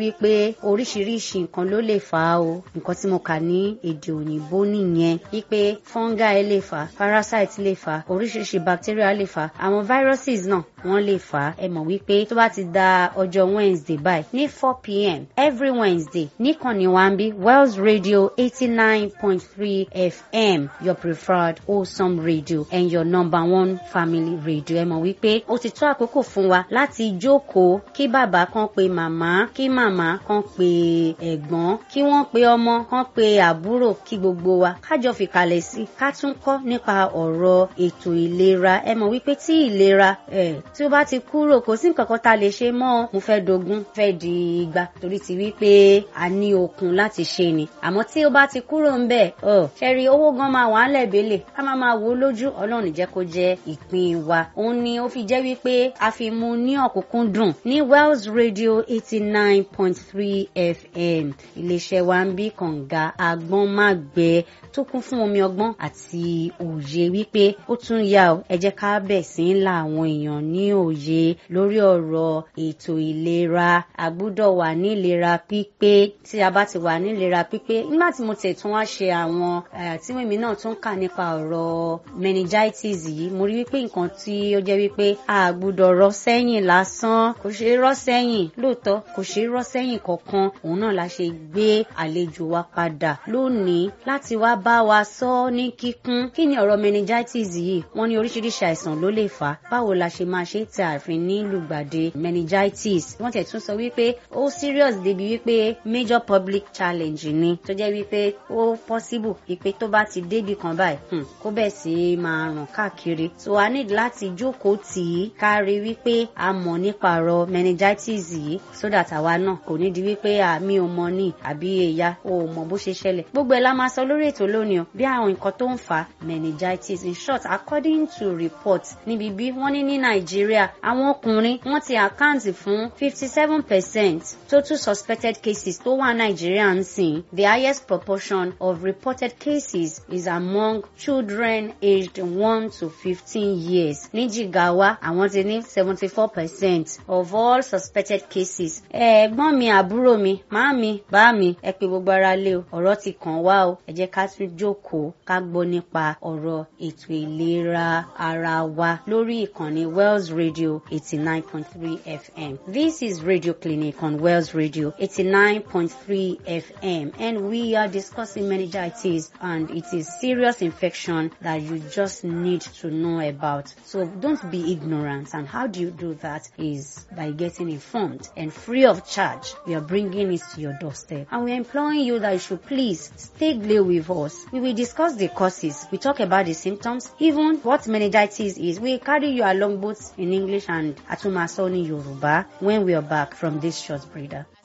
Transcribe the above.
wípé oríṣiríṣi nǹkan ló lè fà á o nǹkan tí mo kà ní èdè òyìnbó nìyẹn wípé fungi lè fà á parasite lè fà á oríṣiríṣi bacteria lè fà á àwọn viruses náà wọ́n lè fà á ẹ mọ̀ wípé tó bá ti da ọjọ́ wednesday báyìí ní four pm every wednesday níkànnì wa ń bí wells radio eighty nine point three fm your preferred wholesome radio and your number one family radio ẹ mọ̀ wípé ó ti tó àkókò fún wa láti jókòó kí bàbá kan pe màmá kí màmá kan pe ẹ̀gbọ́n kí wọ́n pe ọmọ kan pe àbúrò kí gbogbo wa kájọ fìkàlẹ̀ sí ká tún kọ́ nípa ọ̀rọ̀ ètò ìlera ẹ mọ̀ wípé tí ìlera ẹ̀ tí ó bá ti kúrò kò sí nǹkan kan tá a lè ṣe mọ́ mo fẹ́ dogun fẹ́ di igba torí ti wípé a ní okun láti ṣe ni àmọ́ tí ó bá ti kúrò ń bẹ̀ ọ̀ ṣẹ́rí owó gan máa wà á lẹ̀bẹ̀lẹ̀ ká má máa wò ó lójú ọlọ́run jẹ́ kó jẹ́ ìpín wa òun ni ó fi jẹ́ wípé a fi mú ní ọ̀kúnkúndùn ní wells radio eighty nine point three fm iléeṣẹ́ wa ń bí kànga agbọ́n má gbẹ tó kún fún omi ọgbọ́n àti òye wípé ó tún yá o ẹ jẹ́ ká bẹ̀ sí ń la àwọn èèyàn ní òye lórí ọ̀rọ̀ ètò ìlera a gbúdọ̀ wà ní ìlera pípé tí a bá ti wà ní ìlera pípé nígbà tí mo tẹ̀ tún wá ṣe àwọn tí mímí náà tún kà nípa ọ̀rọ̀ meningitis yìí mo rí wípé nǹkan tí ó jẹ́ wípé a gbúdọ̀ rọ́ sẹ́yìn lásán kò ṣe é rọ́ sẹ́yìn lóòótọ́ kò ṣe é rọ́ sẹ́yìn kankan òun náà la ṣe gbé àlejò wa padà lónìí láti wá bá wa sọ ní kíkún kí ni ọ̀rọ̀ meningitis yìí wọ́n ní oríṣiríṣi àìsàn ló lè fà á báwo la ṣe máa ṣe tí ààfin ní lùgbàdé meningitis wọ́n tẹ̀ tún sọ wípé ó serious débi wípé major public challenge ni tó jẹ́ wípé ó possible wípé tó bá ti débi kan báyìí kó bẹ̀ sí máa ràn káàkiri so a need láti jókòó tì í kárí wípé a mọ̀ nípa ọ̀rọ̀ meningitis yìí so that àwa náà kò ní di wípé àmì ò mọ ní àbí èyà ò mọ̀ bó ṣe ṣẹlẹ̀ gbogbo ẹ̀ la máa sọ lórí ètò lónìí o bí àwọn nǹkan tó ń fa meningitis in short according to report níbi bí wọ́n ní ní nàìjíríà àwọn ọkùnrin wọ́n ti àkáǹtì fún fifty seven percent total suspected cases tó wà nàìjíríà ń sìn the highest proportion of reported cases is among children aged one to fifteen years ní jigawa àwọn ti ní seventy four percent of all suspected cases ẹ̀gbọ́n mi àbúrò mi màá mi bá mi ẹ pé gbogbo ara lé o ọ̀rọ̀ ti kàn wá o ẹ jẹ́ ká tún jókòó ká gbọ́ nípa ọ̀rọ̀ ètò ìlera ara wa lórí ìkànnì wells radio eighty nine point three fm this is radio clinic on wells radio eighty nine point three fm and we are discussing meningitis and it is serious infection that you just need to know about so don't be ignorant and how do you do that is by getting informed and free of charge we are bringing it to your doorstep and we are imploring you that you should please stay glued with us we will discuss the causes we talk about the symptoms even what meningitis is we carry you along both in english and atumaso ní yorùbá when we are back from this short breather.